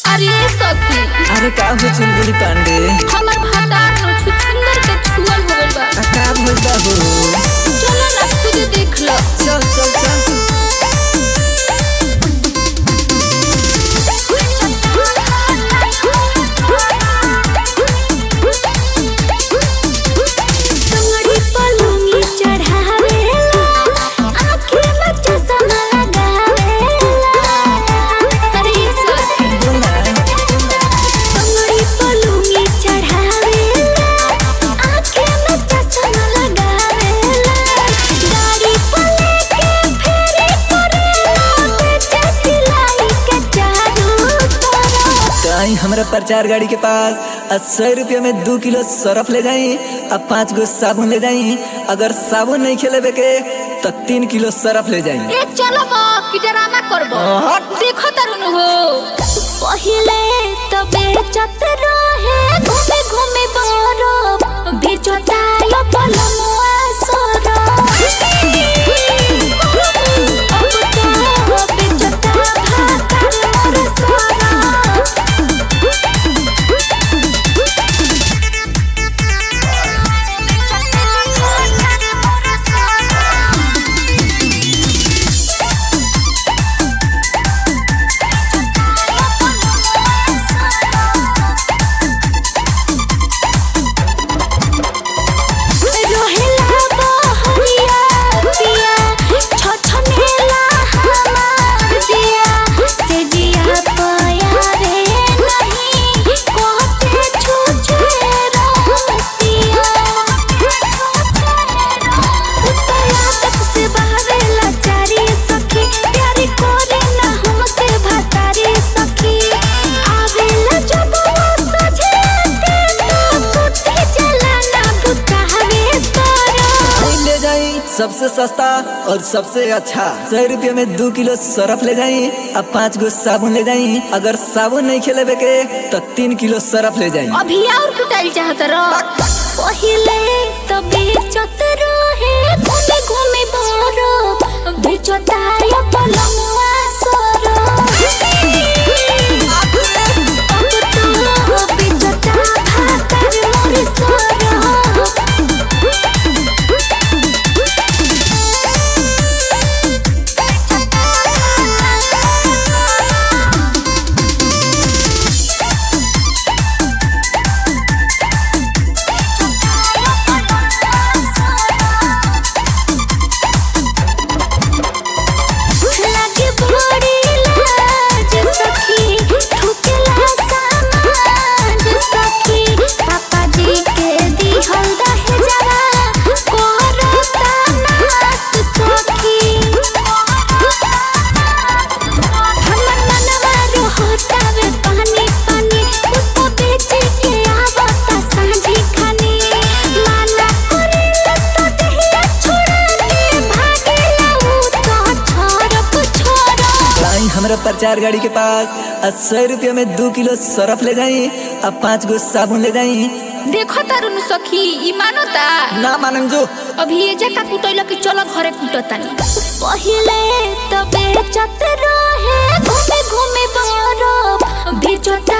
अरे सखी अरे का हो चुनबुरी पांडे हमर भातार नो छुछुंदर के छुअल हो गइल बा आ का भइल बा हो चलो ना खुद देख लो चल चल चल तंगड़ी पलंगी चढ़ावेला आँखें में चश्मा लगावेला अरे सखी बोला तंगड़ी पलंगी चढ़ावेला आँखें में चश्मा लगावेला दाढ़ी पले के फेरे करेला बेचे सिलाई के चारू तरफ कहीं हमरा प्रचार गाड़ी के पास अस्सी रुपया में दो किलो सरफ ले जाई अब पाँच गो साबुन ले जाई अगर साबुन नहीं खेलेबे के तो तीन किलो सरफ ले जाई ए चलो बा कि ड्रामा करबो हट। देखो तरुण हो पहिले तो बेचत रहे घूमे घूमे बरफ बेचता यो पलमुआ सोरो अब तो बेचता भाता मोर सोरो रोहेला बहरिया पिया छछनेला हमार जिया से जिया पया रे नहीं कहते छुछे रहतिया उतया तक से बहरेला चारी सखी प्यारी कोरे ना हमसे भातारी सखी आवेला जब वो सजे के तो सुते जलाना बुता हवे तोरा नहीं ले जाई सबसे सस्ता और सबसे अच्छा सौ रुपया में दो किलो सरफ ले जाई अब पाँच गो साबुन ले जाई अगर साबुन नहीं खेलेबे के तो तीन किलो सरफ ले जाई अभी और कुटाइल चाहत रह पहिले तो बेचत रहे घूमे घूमे बरफ बेचता यो पलमुआ सोरो अब तो बेचता भातार मोर सोरो लागे बड़ी लाज सखी ठुकला समाज सखी पापा जी के दिहल दहेजवा कोरता नास सखी हमर मनवा रोहतावे पानी पानी उसको बेचे के आवता सांझी खानी माना करेला तो दहिया छोड़ा के भागेला उ तो छोरप छोरा आई हमरा प्रचार गाड़ी के पास अस्सी रुपया में दो किलो सरफ ले जाई अब पाँच गो साबुन ले जाई देखो तारुन सखी ई मानता ना मानम जो अभी ये जका कुटैला कि चलो घरे कुटतानी पहिले तो बेचत रहे घूमे घूमे बरफ बेचता